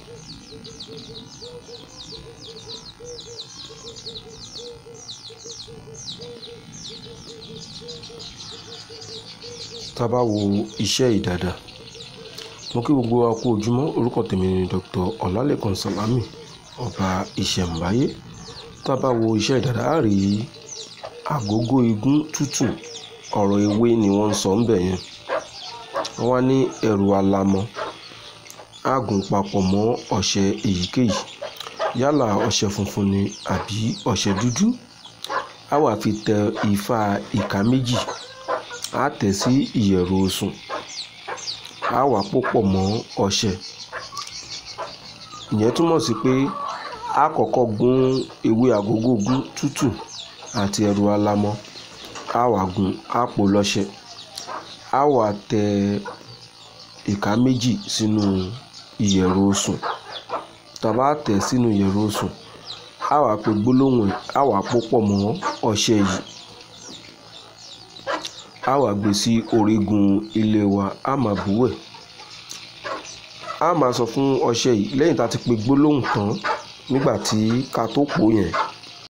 tá a bá wo iṣẹ́ yìí dáadáa mo kí gbogbo wa kú ojúmọ́ orúkọ tèmi ni Dr. Ọlálékan Sàlámì ọba ìṣẹ̀ǹbáyé tá a bá wo iṣẹ́ yìí dáadáa á rí àgógó igún tútù ọ̀rọ̀ ewé ni wọ́n ń sọ ńbẹ̀ yẹn wọ́n wá ní ẹ̀rù alamọ á gùn papọ̀ mọ́ ọṣẹ èyíkéyìí yálà ọṣẹ funfun ni àbí ọṣẹ dúdú á wà fi tẹ ifá ìka méjì á tẹ̀ sí ìyẹ̀rù osùn á wà pòpọ̀ mọ́ ọṣẹ ìyẹn túmọ̀ sí pé á kọ́kọ́ gún ewé àgógó gún tútù àti ẹ̀rù alamọ á wà gún á pò lọ́ṣẹ á wà tẹ ìka méjì sínú ìyẹ̀rù osùn tá a bá tẹ̀ sínú ìyẹ̀rù osùn á wà pé gbólóhùn ẹ̀ á wà pòpọ̀ mọ́ ọṣẹ yìí á wà gbé sí orígun ilé wa á máa bùwẹ̀ á máa sọ fún ọṣẹ yìí lẹ́yìn tá a ti pe gbólóhùn tán nígbà tí ká tó pò yẹn